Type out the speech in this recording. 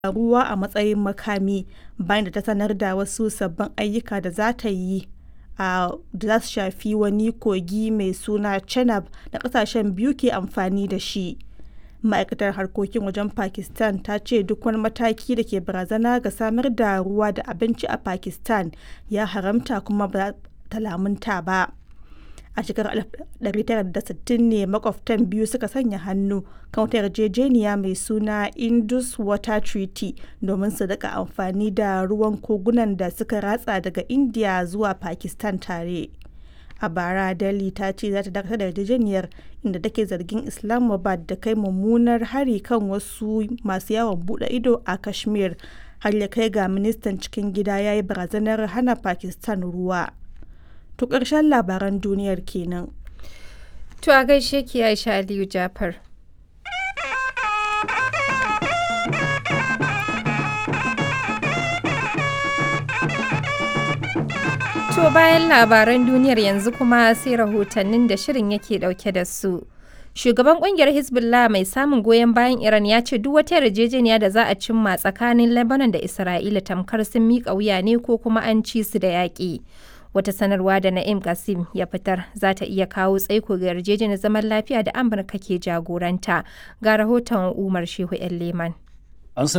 ruwa a matsayin makami bayan da ta sanar da wasu sabbin ayyuka da za ta yi a da za su shafi wani kogi mai suna Chenab da kasashen biyu ke amfani da shi. Ma'aikatar harkokin wajen Pakistan ta ce duk wani mataki da ke barazana ga samar da ruwa da abinci a Pakistan ya haramta kuma ba ta lamunta ba. A shekarar 1960 ne makwabtan biyu suka sanya hannu kan wata yarjejeniya mai suna Indus Water Treaty domin su rika amfani da ruwan kogunan da suka ratsa daga India zuwa Pakistan tare. A bara Delhi ta ce za ta dakatar da yarjejeniyar inda take zargin Islamabad da kai mummunar hari kan wasu masu yawon bude ido a Kashmir har ya kai ga ministan cikin gida ya yi barazanar hana Pakistan ruwa. To ƙarshen labaran duniyar kenan. To a gaishe ki Aisha Aliyu Jafar. To bayan labaran duniyar yanzu kuma sai rahotannin da shirin yake dauke da su. Shugaban kungiyar Hezbollah mai samun goyon bayan Iran ya ce duk wata yarjejeniya da za a cimma tsakanin Lebanon da Isra'ila tamkar sun miƙa wuya ne ko kuma an ci su da yaƙi. Wata sanarwa da Na'im Qasim ya fitar za ta iya kawo tsaiko ga yarjejeniyar zaman lafiya da Amurka ke jagoranta. Ga rahoton Umar Shehu 'yan Leman.